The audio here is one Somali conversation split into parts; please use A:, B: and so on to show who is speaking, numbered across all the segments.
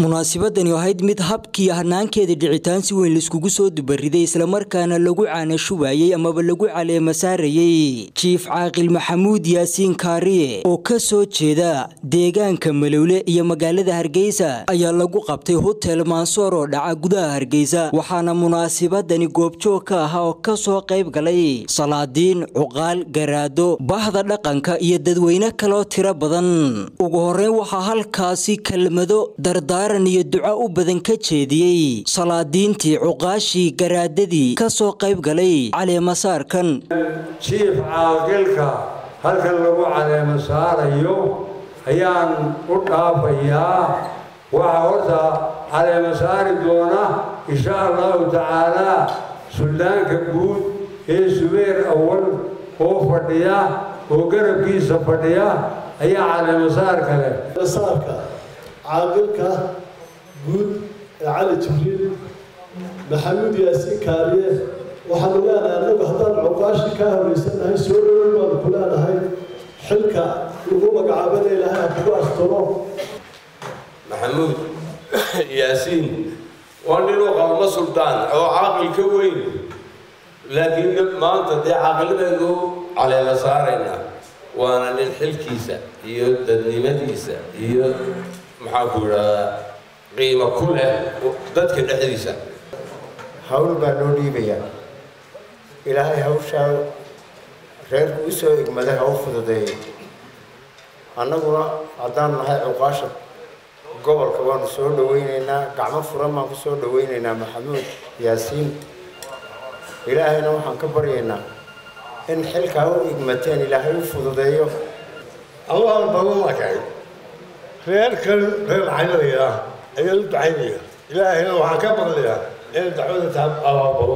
A: munaasabadani ahayd mid habkii hanaankeeda dhicitaan si weyn laiskugu soo dubariday islamarkaana lagu caanashubayey amaba lagu caleema saarayey jiif caaqil maxamuud yaasiin kaariye oo ka soo jeeda deegaanka malowle iyo magaalada hargeysa ayaa lagu qabtay hotel mansoor oo dhaca gudaha hargeysa waxaana munaasabadani goobjoog ka ahaa oo kasoo qayb galay salaadiin cuqaal garaado bahda dhaqanka iyo dadweyne kaloo tiro badan ugu horeyn waxaa halkaasi kelmado dardaaran iyo duco u badan ka jeediyey salaadiintii cuqaashii garaadadii kasoo qayb galay caleemasaarkan
B: jiif caaqilka halkan lagu caleema saarayo ayaan u dhaafayaa waxaa horta caleema saari doona insha allahu tacaalaa suldaanka guud ee subeer awal oo fadhiya oo garabkiisa fadhiya ayaa caleemasaar kale
C: saarka caaqilka guud ee cali jibriil maxamuud yaasiin kaariye waxaanu leenahay annagu haddaan cuqaashi kaa horaysannahay soo dhoweyn baanu ku leenahay xilka lagu magacaabana ilaahay ha kugu asturo
D: maxamuud yaasiin waa nin u qalmo suldaan oo caaqil ka weyn laakiin maanta dee caaqiladeenu caleema saarayna waana nin xilkiisa iyo dadnimadiisa iyo maxaanku idhahdaa qiimo ku leh dadka dhexdiisa
E: hawl baa loo dhiibayaa ilaahay hawshaa reerku u soo igmaday ha u fududeeyo annaguna haddaan nahay cuqaasha gobolka waanu soo dhawaynaynaa gacmo furan baan ku soo dhawaynaynaa maxamuud yaasiin ilaahayna waxaan ka baryaynaa in xilkaa u igmateen ilaahay u fududeeyo
C: allahan badanakay reerkan reer caynaya ayaa u ducaynaya ilaahayna waxaan ka baqlayaa inay dacwada taa abaabalo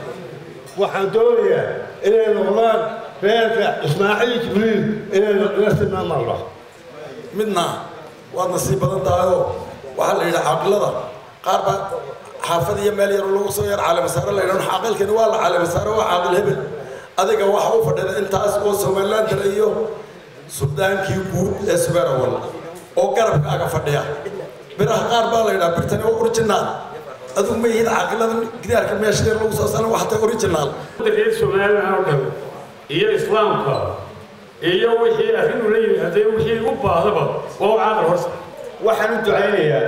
C: waxaan doonayaa inay noqdaan reerka ismaaciil jibriil inay la tilmaamaan
F: midna waad nasiib badan tahayoo waxaa la yidhi caaqilada qaar baa xaafad iyo meel yaroo lagu soo yar caleemasaare la yidhahdo caaqilkani waa la caleemasaare waa caaqil hebel adiga waxa u fadhida intaas oo somaliland dara iyo suldaankii guud ee subeerawal oo garabkaaga fadhiya biraha qaar baa la yidhaha birtani waa original adigu ma yihiin caaqilada gidaarka meesha yar lagu soo saaran waxata original
G: reer somaliland oo dhan iyo islaamka iyo wixii arrin ula yimi haddee wixii u baahdaba waa u caaqil horta
H: waxaan u ducaynayaa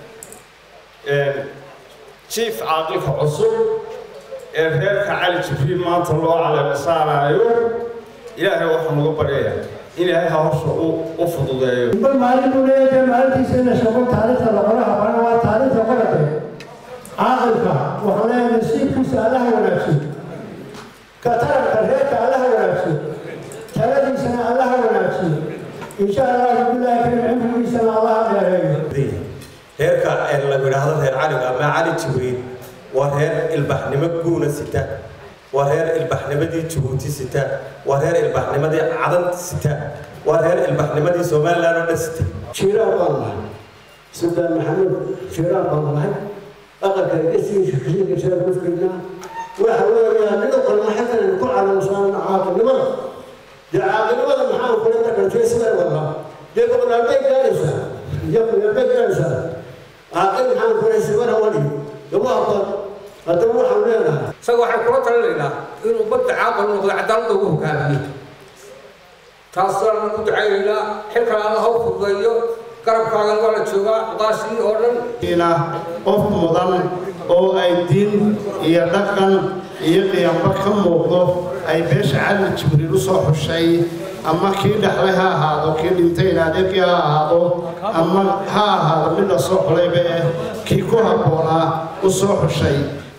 H: jiif caaqilka cusub ee reerka cali jibriil maanta loo caleema saaraayo ilaahay waxaan uga baryayaa in ilaahay hawsha u fududeeyo
I: bal maalin buu leeyahay maalintiisa in la sheego taariikhda laqoraha bana waa taariikhda qorate caaqilka wuxuu leeyahay nasiibkiisa allaha wanaagsan kataranka reerka allaha wanaagsan taladiisana allaha wanaagsan insha allahu bilaahi karim cimrigiisana allaha dheereeyo
J: reerka lagu idhaahdo reer caliga ama cali jibriil waa reer ilbaxnimo guuna sita waa reer ilbaxnimadii jabuuti sita waa reer ilbaxnimadii cadan sita waa reer ilbaxnimadii somaliland oo dhan sita
C: jiiraan baan nahay suldaan maxamuud jiiraan baan nahay aqalka gesigiisa kasiinka jira ku fiirnaa waxa weeyaa nin qalma xasan ku calaamsan caaqilnimada dee caaqilnimada maxaa kula dhaqantay sida wada dee boqolaabay gaaraysaa yaqulabay gaaraysaa caaqil maxaa kula sibara wali gabaha haddaba waxaan leenahay
K: isaga waxaan kula talinaynaa inuu badda caaqil noqdo cadaaladda ugu hogaamiyo taasaan ku ducaynaynaa xilkan alla haw fududeeyo garabkaagan waa la joogaa cuqaashii oo dhan
E: qof mudan oo ay diin iyo dhaqan iyo qiyamba ka muuqdo ay beesha cali jibriil u soo xushay ama kii dhexlay ha ahaado kii dhintay ilaadeeqii ha ahaado ama ha ahaado mid la soo xulayba eh kii ku habboonaa u soo xushay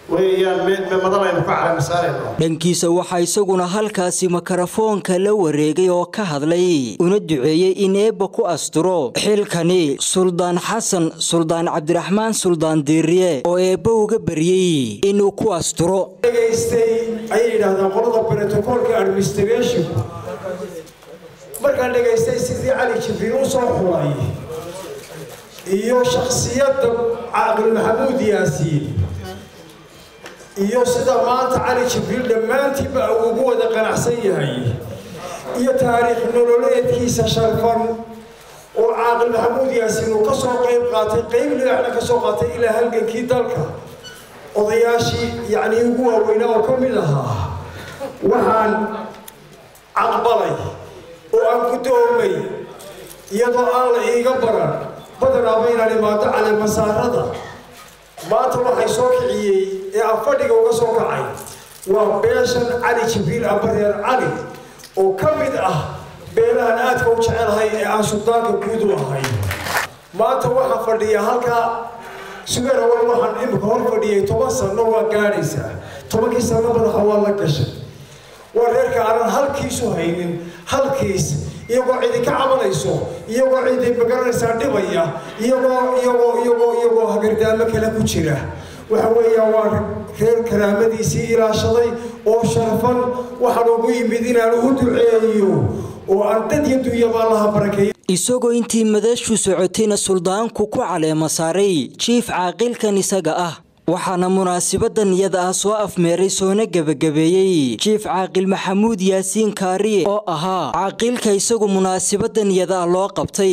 A: dhankiisa waxaa isaguna halkaasi makarafoonka la wareegay oo ka hadlay una duceeyey in eebba ku asturo xilkani suldaan xasan suldaan cabdiraxmaan suldaan diiriye oo eebba uga baryey inuu ku asturo
B: dhegaystay ayay yidhaahdaan qolada brotocoolka administrationku markaan dhegaystay sidii cali jibriil u soo xulay iyo shakhsiyadda caaqil maxamuud yaasiin iyo sida maanta cali jibriil dhammaantiiba uu ugu wada qanacsan yahay iyo taariikh nololeedkiisa sharfan oo caaqil maxamuud yaasiin uu ka soo qayb qaatay qayb ligaxna ka soo qaatay ilaa halgankii dalka odayaashii yacnii ugu waaweynaa oo ka mid ahaa waxaan caqbalay oo aan guddoomay iyadoo aan la iiga baran badanaaba inaan imaado caleemasaarada maanta waxay soo kiciyey ee aan fadhiga uga soo kacay waa beeshan cali jibriil abareer cali oo ka mid ah beelahan aadka u jecelahay ee aan suldaanka guud u ahay maanta waxaa fadhiya halkaa sugeer awal waxaan imika hor fadhiyay toban sanno waa gaadhaysaa tobankii sanno madaxa waa la gashay waa reerka aanan halkiisu haynin halkiis iyagoo cidi ka cabanayso iyagoo cidi magaranaysaa dhibaya iyagoo iyagoo iyagoo iyagoo hagardaamo kale ku jira waxa weeyaan waa reer karaamadiisii ilaashaday oo sharfan waxaan ugu yimid inaan ugu duceeyo oo aan dad iyo dunyabaa laha barakeeyo
A: isagoo intii madashu socotayna suldaanku ku caleema saaray jiif caaqilkan isaga ah waxaana munaasabadan iyada ah soo afmeeray soona gebagabeeyey jiif caaqil maxamuud yaasiin kaariye oo ahaa caaqilka isagu munaasabadan iyada ah loo qabtay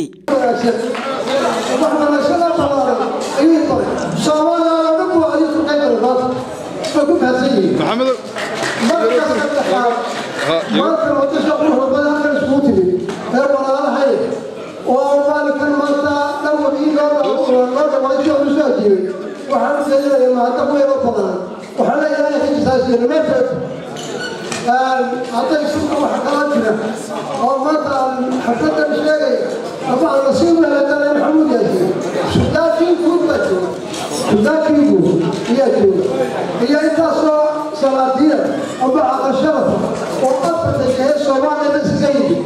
I: waxaan u sheegayaa mahadda ku yaro badan waxaan leeyahay xijisaasiyo nimanteed hadday suuqa waxa kala jira oo maanta aan xafladan sheegay ama aan nasiib wehedana maxamuud yaasiin sudaankii guud baa jooga sudaankii guud ayaa jooga iyo intaasoo salaadiya ama aqal sharafa oo afarta jehe soomaaliyada iskaga yimid